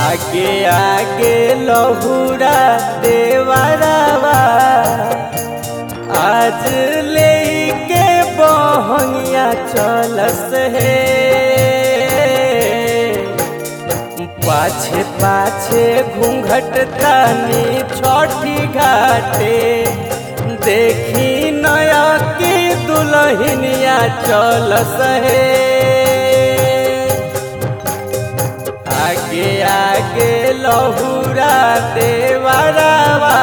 आगे आगे लहुरा देवरवा आज लेके बहंगिया चलस हे पाछे पाछे घूंघट तानी छठी घाटे देखी नया की दुल्हनिया चलस हे आगे आगे लहुरा देवरवा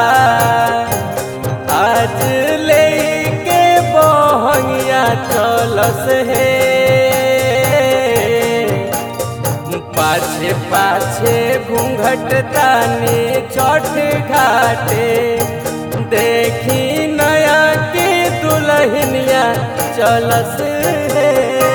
आज लेके बहंगिया चलस हे पाछे पाछे घूंघट तानी छठ घाटे देखी नया की दुल्हनिया चलस हे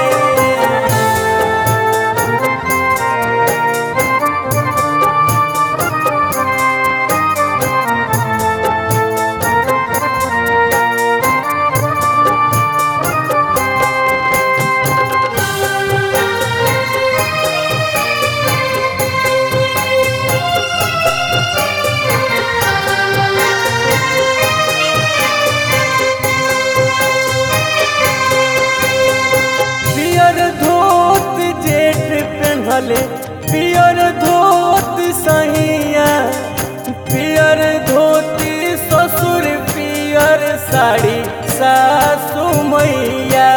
पियर धोत जेठ पेन्हले पियर धोत सहिया पियर धोती ससुर पियर साड़ी सासु मैया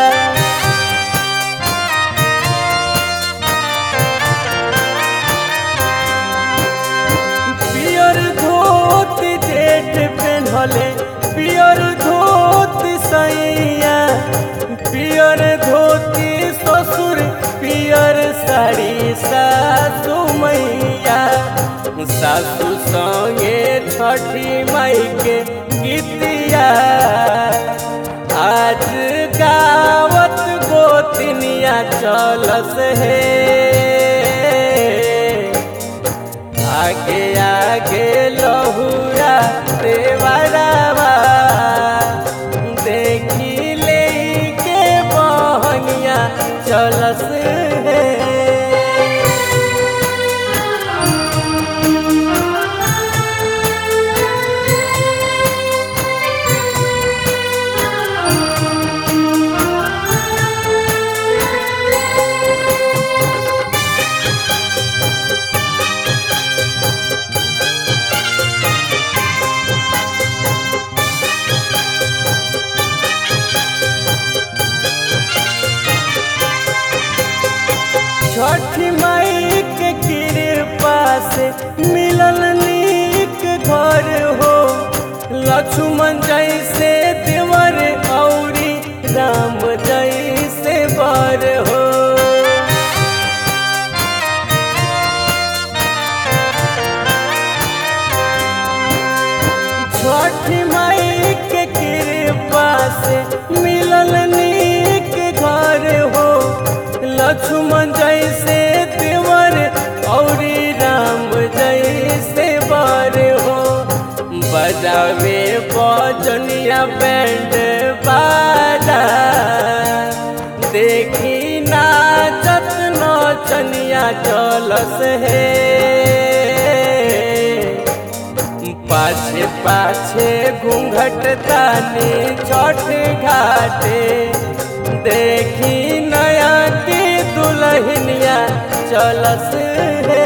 पियर धोत जेठ पेन्हले पियर धोत सैया पियर धोती ससुर पियर साड़ी सासु मैया सासु संगे छठी माई के गीतिया आज गावत गोतिनिया चलस हे आगे आगे लहुरा देवरवा देखी ले के बहनिया चलस हे छठी माई के कृपा से मिलल नीक घर हो लक्ष्मण जैसे देवर औरी राम जैसे बर हो छठी माई के कृपा से मिलल नीक घर हो लक्ष्मण जैसे देवर औरी राम जैसे बर हो बजावे बजनिया बैंड बाजा देखी नाचत नचनिया चलस हे पाछे पाछे घूंघट तानी छठ घाटे देखी नया की दुल्हनिया चलस हे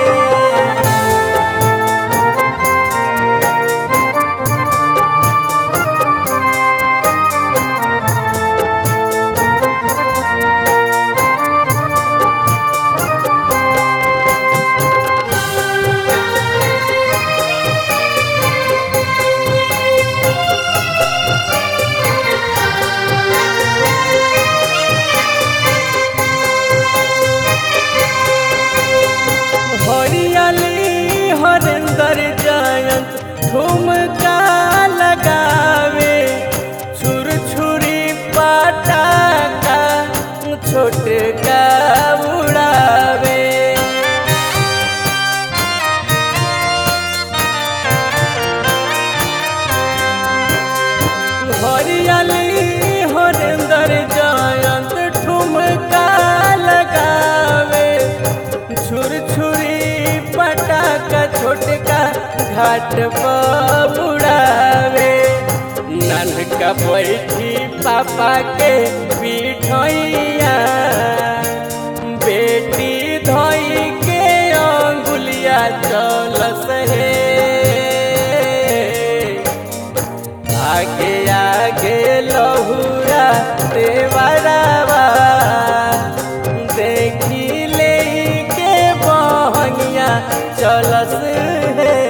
हरियाली हरेंद्र जयंत ठुमका लगावे छुर छुरी पटाका छोटका उड़ावे हरियाली हरेंद्र जयंत ठुमका लगावे छुर छुर छुरी पटाखा छोटका घाट पर उड़ावे ननका बैठी पापा के पीठैया बेटी धोई के अंगुलिया चलस हे आगे आगे लहुरा देवरावा देखी ले के बहनिया चलस हे